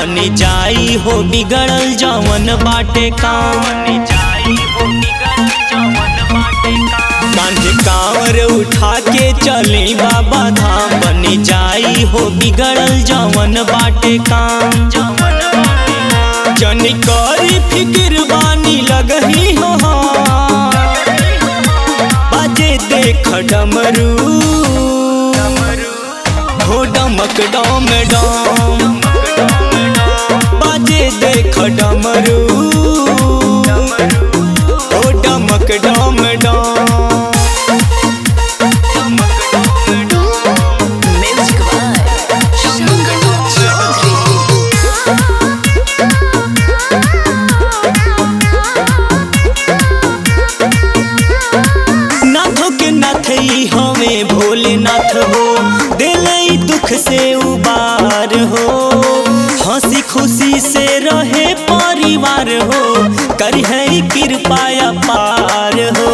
बन जाई हो बिगड़ल जवन बाटे काम कांधे कांवर उठा के चली बाबा धाम बन जाई हो बिगड़ल जवन बाटे काम जनी करी फिक्र बानी लगही हो हाँ। बाजे देख डमरू हो डमक डम डम बाजे देख डमरू हो डमक डम डम Music by Shankar Chaudhary. नाथों के नाथ ही हमें भोलेनाथ हो दिल दुख से उबार हो हंसी खुशी से रहे परिवार हो कर है कृपा पार हो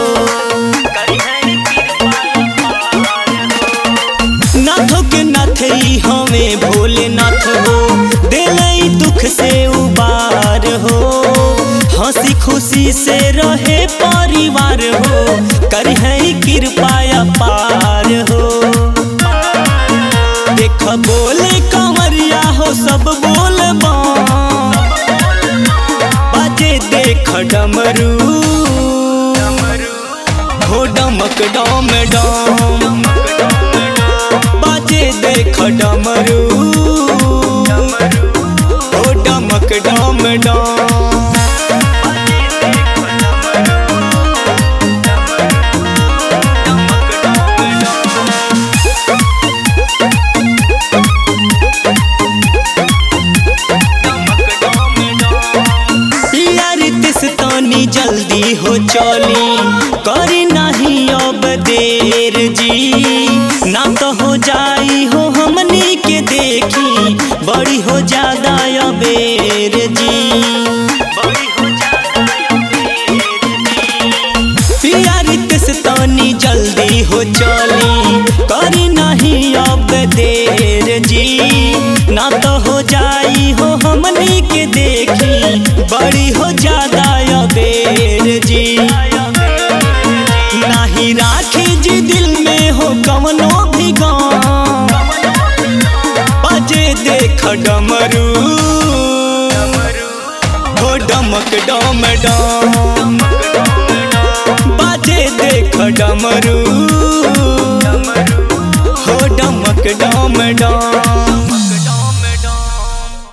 नाथों के नाथ ही हमें भोलेनाथ हो दिल दुख से उबार हो हंसी खुशी से रहे परिवार हो कर है कृपा पार हो देख बोले कंवरिया हो सब बोल बाजे देख डमरू हो डमक डम डम बाजे देख डमरू हो डमक डम डम यार तिस तानी जल्दी हो चली करी नहीं अब देर जी ना तो हो जाई हो हमनी के देखी बड़ी हो ज्यादा अबेर जी यार तिस तानी जल्दी हो चली करी नहीं अब देर जी ना तो हो जाई हो हमनी के देखी बड़ी हो ज्यादा अबेर जी नहीं राखी जी दिल में हो कवनो भी गाँव बजे देख डमरू हो डमक डम डम बाजे देख डमरू हो डमक डम डम